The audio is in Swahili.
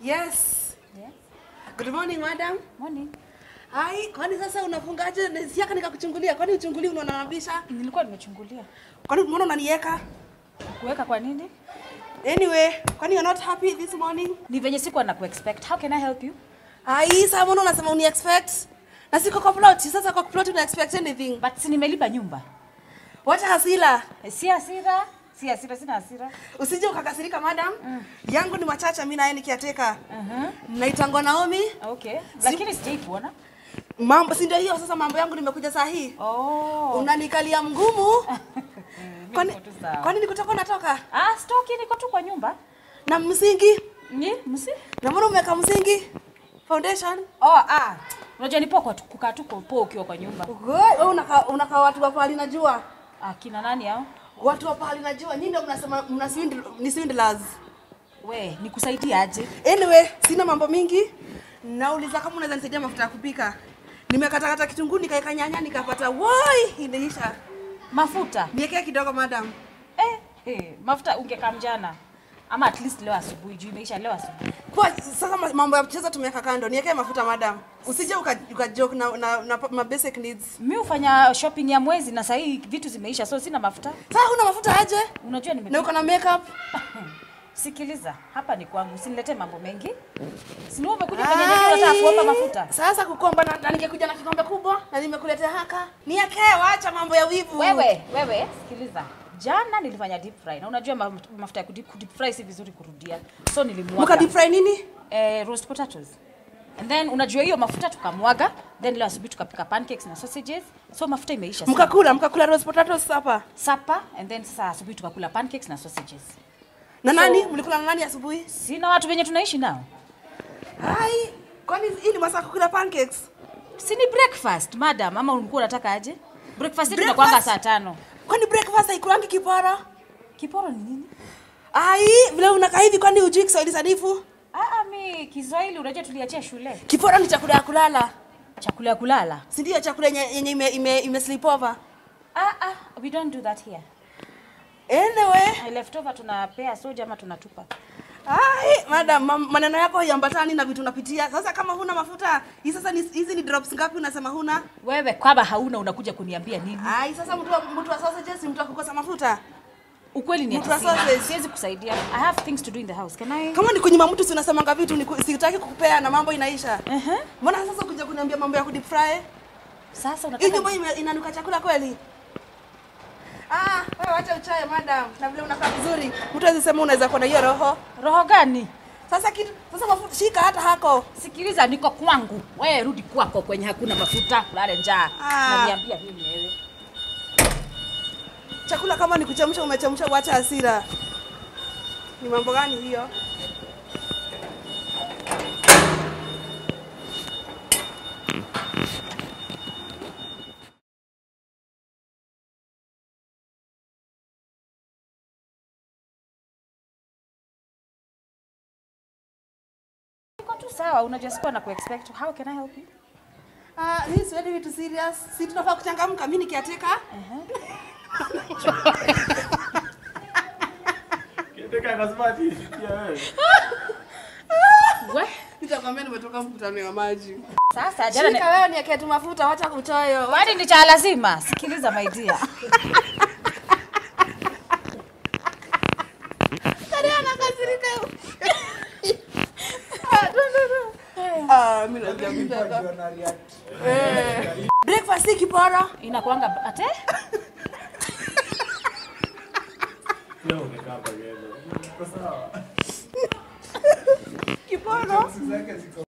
Yes. Yeah. Good morning, madam. Morning. Hai, kwani sasa unafungaje? Nisiaka nikakuchungulia. Kwani uchungulie unanabisha? Nilikuwa nimechungulia. Kwani mbona unaniweka? Kuweka kwa nini? Anyway, kwani you're not happy this morning? Ni venye sikuwa na kuexpect. How can I help you? Hai, sasa mbona unasema uni expect? Na siko kwa plot. Sasa kwa plot una expect anything. But si nimelipa nyumba. Wacha hasila. Eh, Si hasira. Si hasira, sina hasira. Usije ukakasirika madam. Yangu ni machacha mimi naye nikiateka. Mhm. Naitangwa Naomi. Okay. Lakini sijai kuona. Mambo si ndio hiyo sasa mambo yangu nimekuja saa hii. Oh. Unanikalia mgumu. Kwani Niko tu sawa. kwani nikutoka unatoka? Ah, stoki niko tu kwa nyumba. Na msingi? Ni msi? Na mbona umeweka msingi? Foundation? Oh, ah. Unajua ni poa kwa tu- kukaa tu kwa poa ukiwa kwa nyumba. Wewe unaka unaka watu wa pahali najua. Ah, kina nani hao? Watu wa pahali najua. Nyinyi ndio mnasema mna swindle ni swindlers. We, nikusaidie aje? Anyway, sina mambo mingi. Nauliza kama unaweza nisaidia mafuta ya kupika. Nimekatakata kitunguu nikaeka nyanya nikapata woi inaisha. Mafuta. Niekea kidogo madam. Eh, eh, mafuta ungekaa mjana. Ama at least leo asubuhi juu imeisha leo asubuhi. Kwa sasa ma- mambo ya kucheza tumeweka kando. Niekee mafuta madam. Usije uka, uka joke na, na, na, na basic needs. Mi hufanya shopping ya mwezi na sahii vitu zimeisha so sina mafuta. Sasa huna mafuta aje? Unajua nime Na uko na makeup? Sikiliza, hapa ni kwangu, usiniletee mambo mengi. Si ni wewe umekuja kwenye nyumba unataka kuomba mafuta. Sasa kukomba na, na ningekuja na kikombe kubwa na nimekuletea haka. Niekee wacha mambo ya wivu. Wewe, wewe, sikiliza. Jana nilifanya deep fry na unajua ma- mafuta ya kudip, kudip fry si vizuri kurudia. So Mka nilimwaga deep fry nini? eh, roast potatoes. And then unajua hiyo mafuta tukamwaga, then leo asubuhi tukapika pancakes na sausages. So mafuta imeisha. sana. Mkakula, mkakula roast potatoes hapa. Supper and then sasa asubuhi tukakula pancakes na sausages. Na nani? Mlikula na nani asubuhi? Sina watu wenye tunaishi nao. Hai, kwani hii ni masaa ya kukula pancakes? Si ni breakfast, madam, ama ulikuwa unataka aje? Breakfast yetu Breakfast? inakuanga saa tano. Kwani breakfast haikulangi kiporo? Kiporo ni nini? Ai, vile unakaa hivi kwani hujui Kiswahili sanifu? Ah, ah, mi Kiswahili unajua tuliachia shule. Kiporo ni chakula ya kulala. Chakula ya kulala. Si ndio chakula yenye yenye ime, ime, ime sleep over? Ah, ah, we don't do that here. Anyway, Leftover tunapea soja ama tunatupa. ai, madam, ma- maneno yako haiambatani na vitu unapitia. Sasa kama huna mafuta, hii sasa ni hizi ni drops ngapi unasema huna? Wewe kama hauna unakuja kuniambia nini? Ai, sasa mtu wa mtu wa sausages ni mtu wa kukosa mafuta. Ukweli ni Mtu wa ati sina. sausage. Siwezi kusaidia. I have things to do in the house. Can I? Kama ni kunyima mtu si unasemanga vitu ni ku- sitaki kukupea na mambo inaisha. Uh-huh. Mbona sasa kuja kuniambia mambo ya kudeep fry? Sasa Hii unataka nyumba ime- inanuka chakula kweli? Ah, wewe wacha uchaye madam. Na vile unakaa vizuri. Mtu awezi sema unaweza kuwa na hiyo roho. roho gani? Sasa kitu sasa mafuta shika hata hako. Sikiliza, niko kwangu. Wewe rudi kwako kwenye hakuna mafuta, lale njaa. Ah. Naniambia nini wewe? Chakula kama ni kuchemsha umechemsha wacha hasira. Ni mambo gani hiyo? Niko tu sawa, unajua sikuwa na kuexpect. How can I help you? Ah, hii siwezi vitu serious. Si tunafaa kuchangamka mimi nikiateka. Kitaka akasema ati pia wewe. We? Nitakwambia nimetoka mkutano wa maji. Sasa jana ni... Shika wewe niwekee tu mafuta wacha kuchoyo. Kwani ni cha lazima? Sikiliza my dear. Tani anakasirika. Ah, no, no, no. Ah, mimi najua kutaka. Eh. Breakfast si kiporo. Inakuanga ate? Leo umekaa hapa ghetto. Uko sawa? Kiporo. Zake ziko